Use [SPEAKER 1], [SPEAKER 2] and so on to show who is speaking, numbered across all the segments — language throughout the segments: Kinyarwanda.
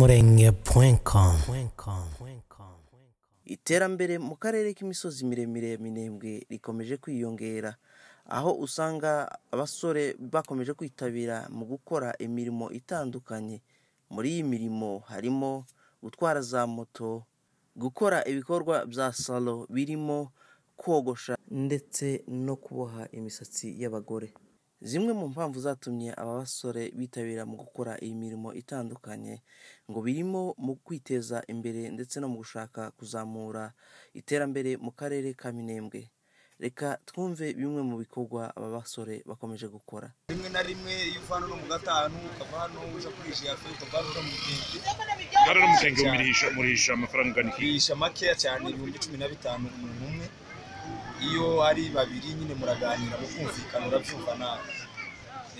[SPEAKER 1] imurenge.com
[SPEAKER 2] iterambere mu karere k'imisozi miremire ya minembwe rikomeje kwiyongera aho usanga abasore bakomeje kwitabira mu gukora imirimo itandukanye muri iyi mirimo harimo gutwara za moto gukora ibikorwa bya salo birimo kogosha ndetse no kuboha imisatsi y'abagore zimwe mu mpamvu zatumye aba basore bitabira mu gukora iyi mirimo itandukanye ngo birimo mu kwiteza imbere ndetse no mu gushaka kuzamura iterambere mu karere ka minembwe reka twumve bimwe mu bikorwa aba basore bakomeje gukora
[SPEAKER 3] rimwe na rimwe iyo uva hano mu gatanu ukava hano uza kuri jiyafe ukava hano mu gitenge
[SPEAKER 4] Ngara n'umutenge murisha murisha amafaranga ungana iki?
[SPEAKER 3] kwisha makeya cyane ibihumbi cumi na bitanu umuntu umwe iyo ari babiri nyine muraganira mukumvikana urabyumva nawe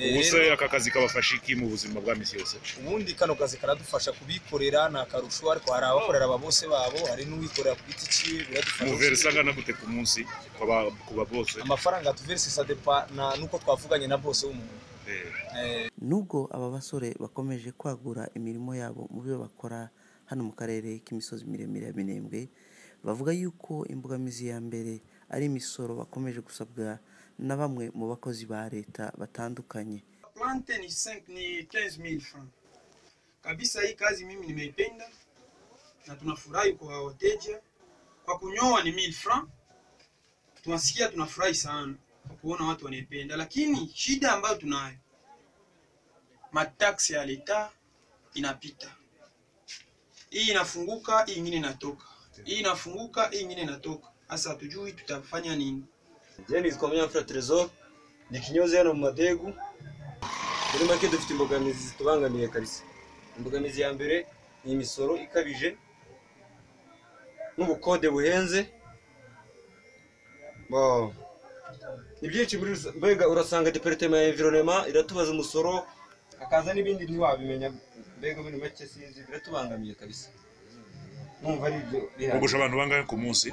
[SPEAKER 3] Eh,
[SPEAKER 4] Ubuse
[SPEAKER 3] rero,
[SPEAKER 4] aka kazi kabafasha iki mu buzima bwa misi yose?
[SPEAKER 3] ubundi kano kazi karadufasha kubikorera ni akarusho ariko hari abakorera aba bose babo hari n'uwikorera ku giti cyiwe
[SPEAKER 4] Muvera
[SPEAKER 3] biradufasha
[SPEAKER 4] sangana gute ku munsi ku ba- ku ba bose?
[SPEAKER 3] amafaranga tuverse sadepa na nuko twavuganye na bose w'umuntu
[SPEAKER 4] Eh,
[SPEAKER 2] nubwo aba basore bakomeje kwagura imirimo yabo mu byo bakora hano mu karere k'imisozi miremire ya minembwe bavuga yuko imbogamizi ya mbere ari imisoro bakomeje gusabwa na bamwe mu bakozi ba leta batandukanye
[SPEAKER 5] plante ni 5 ni 15 000 francs kabisa. Hii kazi mimi nimeipenda na tunafurahi kwa wateja. Kwa kunyoa ni 1000 francs, tunasikia tunafurahi sana kwa kuona watu wanaipenda, lakini shida ambayo tunayo mataksi ya leta inapita, hii inafunguka, hii ingine inatoka, hii inafunguka, hii ingine inatoka. Sasa hatujui tutafanya nini.
[SPEAKER 6] Je nitwa Munyamfura Tresor ni kinyozi hano mu madegu muri make dufite imbogamizi zitubangamiye kabisa imbogamizi ya mbere ni imisoro ikabije n'ubukode buhenze Wow. ni byinshi muri rusa- mbega urasanga departement ya environnement iratubaza umusoro hakaza n'ibindi ntiwabimenya mbega muri make sinzi biratubangamiye kabisa numva ari ibyo bihari
[SPEAKER 4] Bogosha abantu bangahe ku munsi?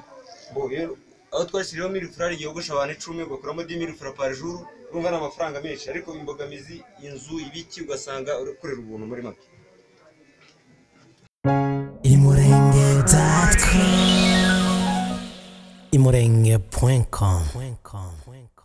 [SPEAKER 6] Bo, rero aho twashyiriyeho mili furari yogosha abantu icumi ugakuramo di mili fura pari juru urumva ni amafaranga menshi ariko imbogamizi inzu ibiki ugasanga ukorera ubuntu muri make
[SPEAKER 1] imurenge.com imurenge.com